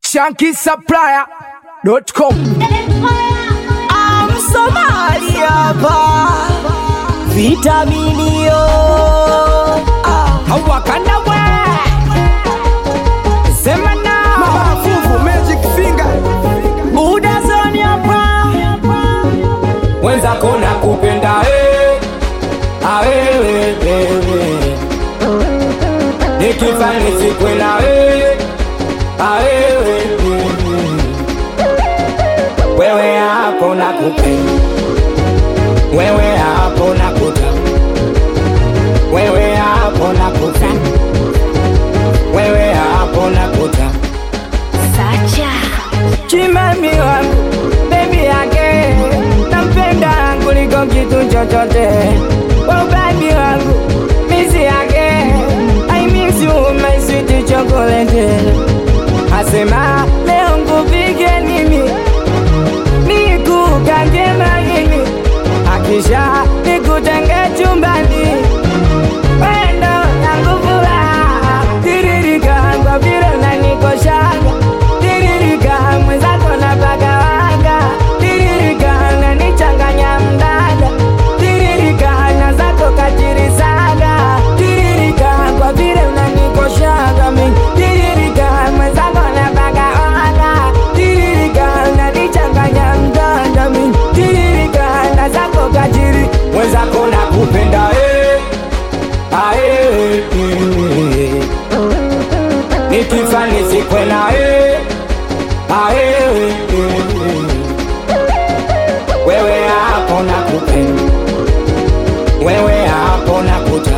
shankisupplier.com Msomali hapa vitaminio ah. hawakanda we sema na Mafuvu Magic Finger Buda zoni hapa mwenzako na kupenda eh. awewe wewe nikifani sikwela wewe awewe wewe wewe hapo na kupenda wewe hapo na kuta wewe hapo na kuta wewe hapo na kuta chimami wangu bebi yake nampenda kuliko kitu chochote waubani wangu misi yake I miss you my sweet chocolate asema leo nkupige nini nikukange magini akisha nikutenge chumbani wendo yangu furaha tiririka kwa vile unanikoshaga tiririka mwenzako na pagawanga tiririka unanichanganya mdada tiririka na zako katirisaga tiririka kwa vile unanikoshaga mi tiririka mwenzako na pagawanga tiririka unanichanganya mdada mi tiririka na zako katiri mwenzako na kupenda eh. Ae, eh. nikifa nisikwela eh. Ae, eh. wewe hapo na kupenda wewe hapo na kuta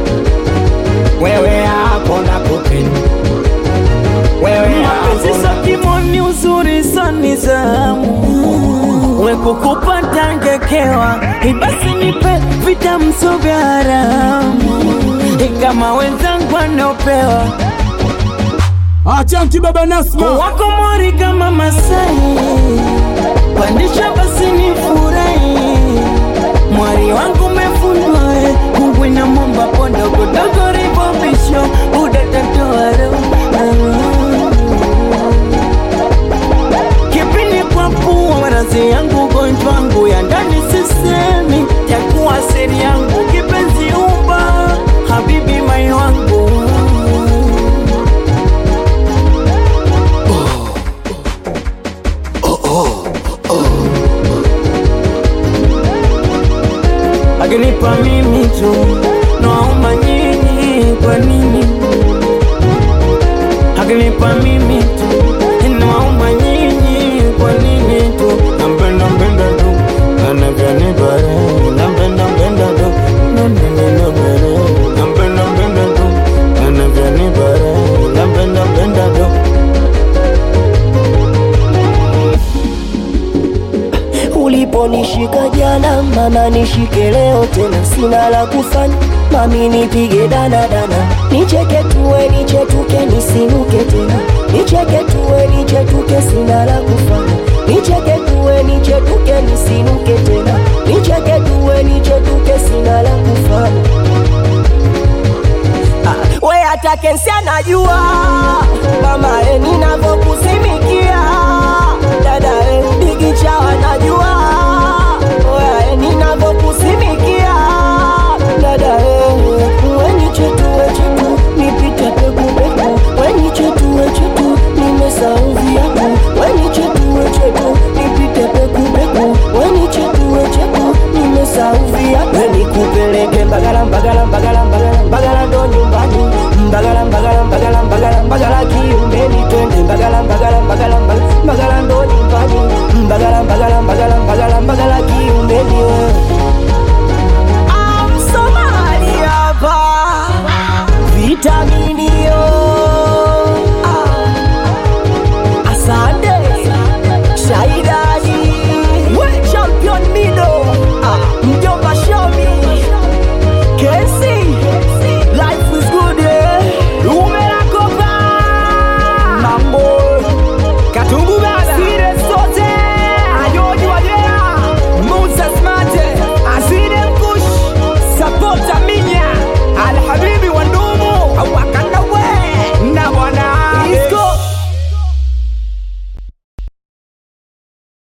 wewe hapo na kupenda wewe hapo mapenzi na sakimoni uzuri sani zamu wekukupata ngekewa ibasi nipe vitamso vya haramu kama wenzangu wanaopewa Achanti Baba Nasma wako mori kama Masai, pandisha basi ni furahi. Mwari wangu umefundwa eh, Mungu na momba pondo kudogo ribobisho uda tatoaro kipindi kwa pua marazi yangu ugonjwa wangu ya ndani sisemi takuwa siri yangu kipenzi uba habibi mai wangu akinipa mimi tu naomba nyinyi kwa nini akinipa mimi tu naomba nyinyi kwa nini tu nampenda mpenda tu anavyonibare nampenda mpenda tu nanenenobere nampenda mpenda tu anavyonibare nampenda mpenda tu Uliponishika jana mama, nishike leo tena, sina la kufanya mami, nipige dana dana, nicheke tuwe nichetuke, nisinuke tena, nicheke tuwe nichetuke, sina la kufanya, nicheke tuwe nichetuke, nisinuke tena, nicheke tuwe nichetuke, sina la kufanya. we hata kensi anajua kama e ninavyo